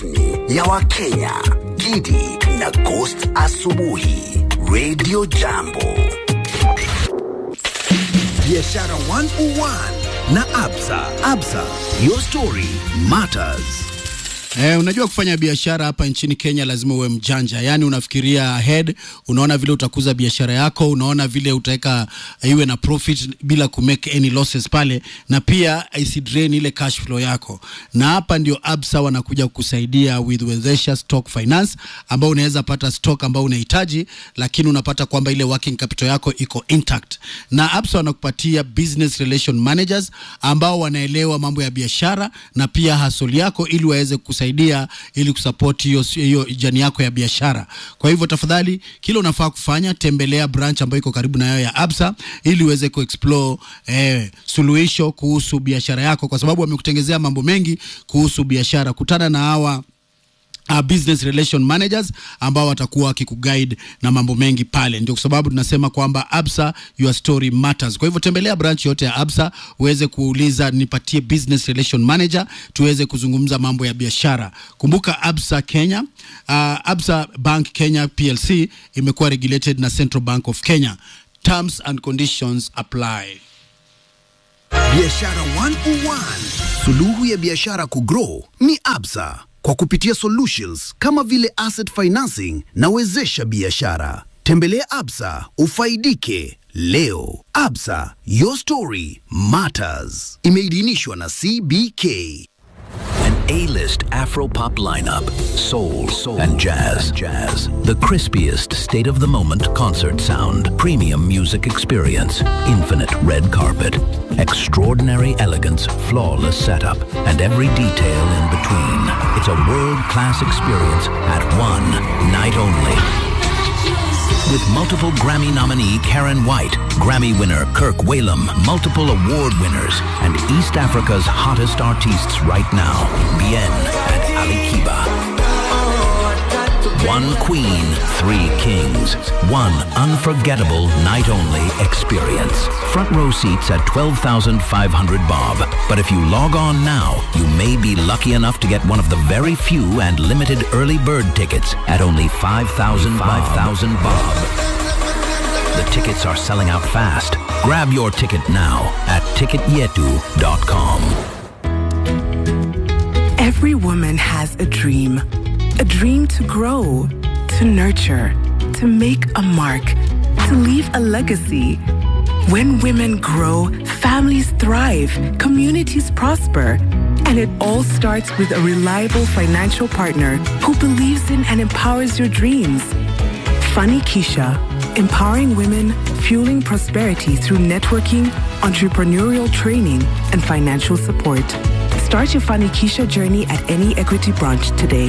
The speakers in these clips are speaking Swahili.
rasmi ya Wakenya, Gidi na Ghost Asubuhi, Radio Jambo. Biashara 101 na Absa. Absa, your story matters. Eh, unajua kufanya biashara hapa nchini Kenya lazima uwe mjanja, yaani unafikiria ahead, unaona vile utakuza biashara yako, unaona vile utaweka iwe na profit bila kumake any losses pale, na pia isidrain ile cash flow yako. Na hapa ndio Absa wanakuja kukusaidia with Wezesha Stock Finance, ambao unaweza pata stock ambao unahitaji, lakini unapata kwamba ile working capital yako iko intact. Na Absa wanakupatia business relation managers ambao wanaelewa mambo ya biashara na pia hustle yako ili waweze kusaidia ili kusupport hiyo hiyo jani yako ya biashara. Kwa hivyo tafadhali, kile unafaa kufanya, tembelea branch ambayo iko karibu na yao ya Absa ili uweze kuexplore eh, suluhisho kuhusu biashara yako, kwa sababu wamekutengezea mambo mengi kuhusu biashara. Kutana na hawa Uh, business relation managers ambao watakuwa wakikuguide na mambo mengi pale. Ndio kwa sababu tunasema kwamba Absa, your story matters. Kwa hivyo tembelea branch yote ya Absa uweze kuuliza nipatie business relation manager, tuweze kuzungumza mambo ya biashara. Kumbuka Absa Kenya, uh, Absa Bank Kenya PLC imekuwa regulated na Central Bank of Kenya. Terms and conditions apply. Biashara 101. Suluhu ya biashara kugrow ni Absa kwa kupitia solutions kama vile asset financing na wezesha biashara. Tembelea Absa ufaidike leo. Absa, your story matters. Imeidhinishwa na CBK. An A-list Afro-pop lineup, soul, soul and jazz, jazz. The crispiest state-of-the-moment concert sound, premium music experience, infinite red carpet, extraordinary elegance, flawless setup, and every detail in between. It's a world-class experience at one night only. With multiple Grammy nominee Karen White, Grammy winner Kirk Whalum, multiple award winners, and East Africa's hottest artists right now, Bien and Ali Kiba. One queen, three kings. One unforgettable night only experience. Front row seats at 12,500 bob. But if you log on now, you may be lucky enough to get one of the very few and limited early bird tickets at only 5,000 5,000 bob. The tickets are selling out fast. Grab your ticket now at ticketyetu.com. Every woman has a dream. A dream to grow, to nurture, to make a mark, to leave a legacy. When women grow, families thrive, communities prosper. And it all starts with a reliable financial partner who believes in and empowers your dreams. Funny Keisha, empowering women, fueling prosperity through networking, entrepreneurial training, and financial support. Start your Funny Keisha journey at any Equity branch today.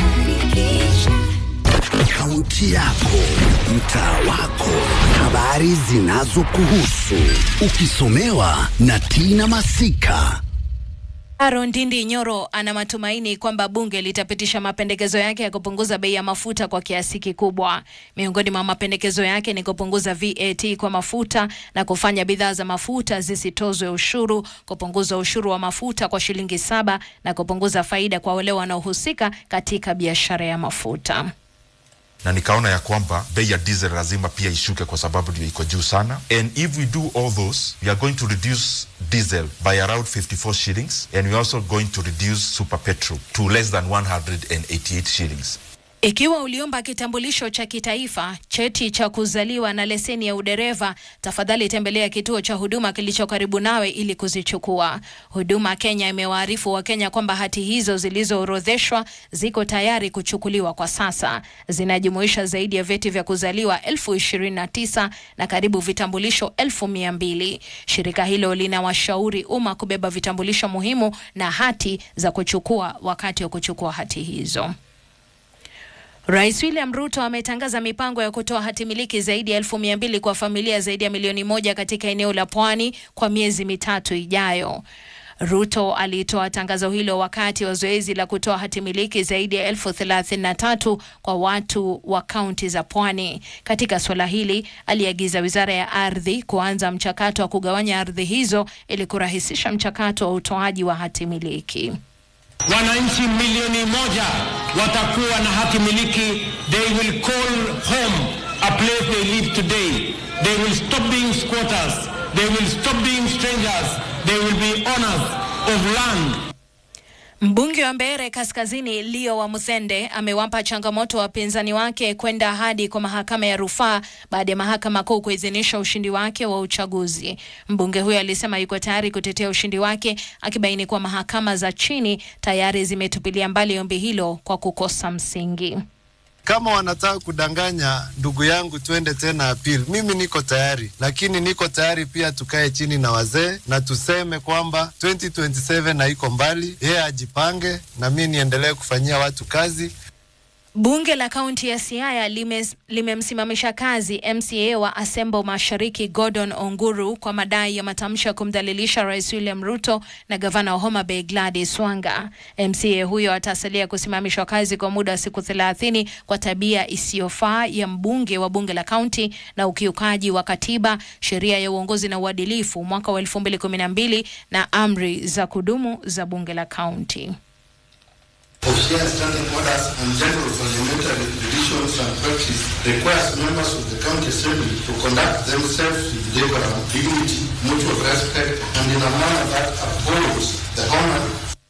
Kaunti yako, mtaa wako, habari zinazokuhusu, ukisomewa na Tina Masika. Aaron Ndindi Nyoro ana matumaini kwamba bunge litapitisha mapendekezo yake ya kupunguza bei ya mafuta kwa kiasi kikubwa. Miongoni mwa mapendekezo yake ni kupunguza VAT kwa mafuta na kufanya bidhaa za mafuta zisitozwe ushuru, kupunguza ushuru wa mafuta kwa shilingi saba na kupunguza faida kwa wale wanaohusika katika biashara ya mafuta. na nikaona ya kwamba bei ya diesel lazima pia ishuke kwa sababu ndio iko juu sana and if we do all those we are going to reduce diesel by around 54 shillings and we are also going to reduce super petrol to less than 188 shillings Ikiwa uliomba kitambulisho cha kitaifa, cheti cha kuzaliwa na leseni ya udereva, tafadhali tembelea kituo cha huduma kilicho karibu nawe ili kuzichukua. Huduma Kenya imewaarifu Wakenya kwamba hati hizo zilizoorodheshwa ziko tayari kuchukuliwa kwa sasa. Zinajumuisha zaidi ya vyeti vya kuzaliwa elfu ishirini na tisa na karibu vitambulisho elfu mia mbili. Shirika hilo linawashauri umma kubeba vitambulisho muhimu na hati za kuchukua wakati wa kuchukua hati hizo. Rais William Ruto ametangaza mipango ya kutoa hati miliki zaidi ya elfu mia mbili kwa familia zaidi ya milioni moja katika eneo la pwani kwa miezi mitatu ijayo. Ruto alitoa tangazo hilo wakati wa zoezi la kutoa hati miliki zaidi ya elfu thelathini na tatu kwa watu wa kaunti za pwani. Katika suala hili, aliagiza wizara ya ardhi kuanza mchakato wa kugawanya ardhi hizo ili kurahisisha mchakato wa utoaji wa hati miliki. wananchi milioni moja watakuwa na haki miliki. They will call home a place they live today. They will stop being squatters. They will stop being strangers. They will be owners of land. Mbunge wa Mbeere Kaskazini Leo wa Musende amewapa changamoto wapinzani wake kwenda hadi kwa mahakama ya rufaa baada ya mahakama kuu kuidhinisha ushindi wake wa uchaguzi. Mbunge huyo alisema yuko tayari kutetea ushindi wake, akibaini kuwa mahakama za chini tayari zimetupilia mbali ombi hilo kwa kukosa msingi. Kama wanataka kudanganya ndugu yangu twende tena appeal, mimi niko tayari, lakini niko tayari pia tukae chini na wazee na tuseme kwamba 2027 haiko mbali, yeye ajipange na mi niendelee kufanyia watu kazi. Bunge la kaunti ya Siaya limes- limemsimamisha kazi MCA wa Asembo Mashariki Gordon Onguru kwa madai ya matamshi ya kumdhalilisha Rais William Ruto na gavana wa Homa Bay Gladys Wanga. MCA huyo atasalia kusimamishwa kazi kwa muda wa siku 30 kwa tabia isiyofaa ya mbunge wa bunge la kaunti na ukiukaji wa katiba, sheria ya uongozi na uadilifu mwaka wa 2012 na amri za kudumu za bunge la kaunti. of share standing orders and general parliamentary traditions and practice requires members of the county assembly to conduct themselves with decorum, dignity, mutual respect, and in a manner that upholds the honor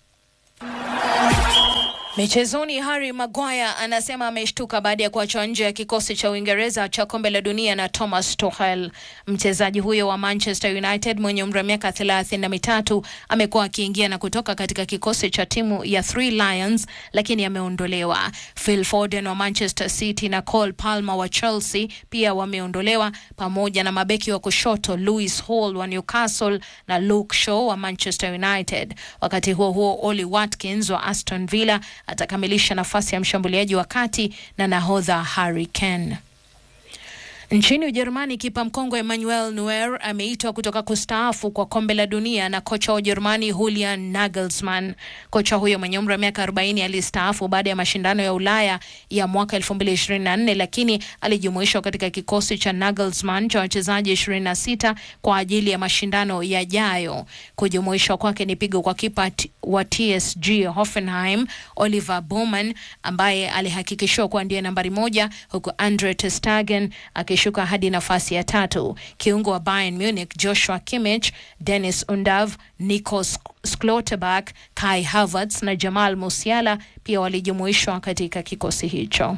Michezoni, Harry Maguire anasema ameshtuka baada ya kuachwa nje ya kikosi cha Uingereza cha kombe la dunia na Thomas Tuchel. Mchezaji huyo wa Manchester United mwenye umri wa miaka thelathini na mitatu amekuwa akiingia na kutoka katika kikosi cha timu ya Three Lions, lakini ameondolewa. Phil Foden wa Manchester City na Cole Palmer wa Chelsea pia wameondolewa, pamoja na mabeki wa kushoto Lewis Hall wa Newcastle na Luke Shaw wa Manchester United. Wakati huo huo, Oli Watkins wa Aston Villa atakamilisha nafasi ya mshambuliaji wa kati na nahodha Harry Kane. Nchini Ujerumani, kipa mkongwe Emmanuel Neuer ameitwa kutoka kustaafu kwa kombe la dunia na kocha wa Ujerumani Julian Nagelsmann. Kocha huyo mwenye umri wa miaka 40 alistaafu baada ya mashindano ya Ulaya ya mwaka 2024 lakini alijumuishwa katika kikosi cha Nagelsmann cha wachezaji 26 kwa ajili ya mashindano yajayo. Kujumuishwa kwake ni pigo kwa kipa t- wa TSG Hoffenheim Oliver Baumann ambaye alihakikishiwa kuwa ndiye nambari moja huku Andre ter Stegen akishuka hadi nafasi ya tatu. Kiungo wa Bayern Munich Joshua Kimmich, Dennis Undav, Nico Sk- Schlotterbeck, Kai Havertz na Jamal Musiala pia walijumuishwa katika kikosi hicho.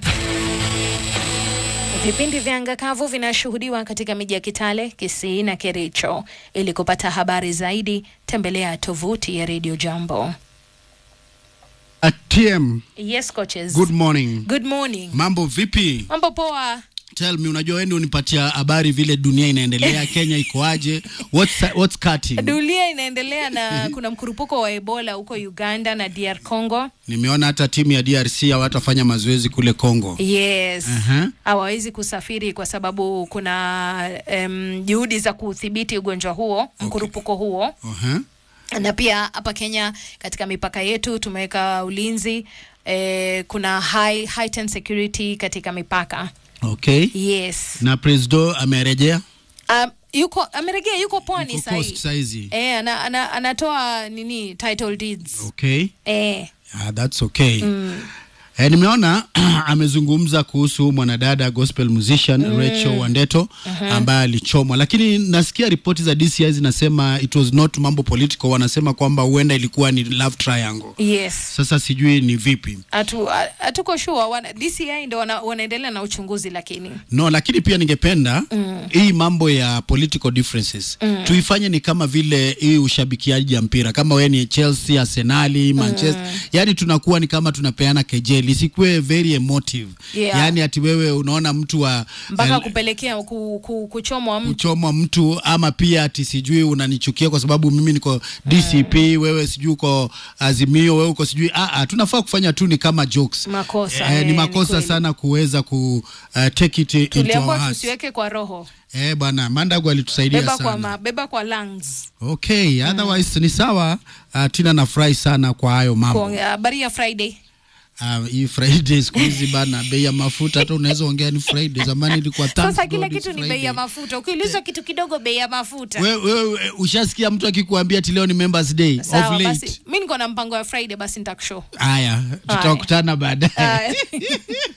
Vipindi vya anga kavu vinashuhudiwa katika miji ya Kitale, Kisii na Kericho. Ili kupata habari zaidi, tembelea tovuti ya Radio Jambo. ATM, Yes coaches. good morning. Good morning. Mambo vipi? Mambo poa. Tell me, unajua wewe ndio unipatia habari vile dunia inaendelea, Kenya iko aje? What's what's cutting? Dunia inaendelea na kuna mkurupuko wa Ebola huko Uganda na DR Congo. Nimeona hata timu ya DRC hawatafanya mazoezi kule Congo. Yes. Aha. Hawawezi kusafiri kwa sababu kuna um, juhudi za kudhibiti ugonjwa huo, mkurupuko huo. Aha. na pia hapa Kenya katika mipaka yetu tumeweka ulinzi eh, kuna high, heightened security katika mipaka Okay. yes. Na Presdo amerejea Um, yuko amerejea, yuko pwani Yuko sahii Coast saizi. eh, ana, ana, anatoa nini title deeds Okay. eh, Ah, that's okay. Eh, nimeona amezungumza kuhusu mwanadada gospel musician Rachel Wandeto ambaye alichomwa, lakini nasikia ripoti za DCI zinasema it was not mambo political, wanasema kwamba huenda ilikuwa ni love triangle. yes. Sasa sijui ni vipi. Hatu- ha- Hatuko sure wana, DCI ndo wana, wanaendelea na uchunguzi lakini No, lakini pia ningependa hii mambo ya political differences tuifanye ni kama vile hii ushabikiaji ya mpira, kama wewe ni Chelsea, Arsenali, Manchester, yani tunakuwa ni kama tunapeana kejeli, isikuwe very emotive Yeah. yani ati wewe unaona mtu wa mpaka eh, kupelekea ku, ku, kuchomwa mtu kuchomwa mtu ama pia ati sijui unanichukia kwa sababu mimi niko DCP, wewe sijui uko Azimio, wewe uko sijui ah, ah, tunafaa kufanya tu ni kama jokes. Makosa, eh, eh, ni ni makosa kweli. sana kuweza ku uh, take it into our tuliambiwa hearts. tusiweke kwa roho, Eh, bwana Mandagu alitusaidia beba sana. kwa, ma, beba kwa lungs. Okay, otherwise ni sawa. Uh, Tina nafurahi sana kwa hayo mambo. Kwa habari ya Friday Ah, hii Friday siku hizi bana, bei ya mafuta hata unaweza ongea ni Friday. Zamani ilikuwa Sasa Thanks kila God it's kitu ni bei Friday. ya mafuta. Ukiulizwa kitu kidogo, bei ya mafuta. Wewe wewe ushasikia mtu akikuambia ati leo ni Members Day Sawa of basi, late? mi niko na mpango ya Friday, basi nitakushow. Haya, tutakutana baadaye. Haya.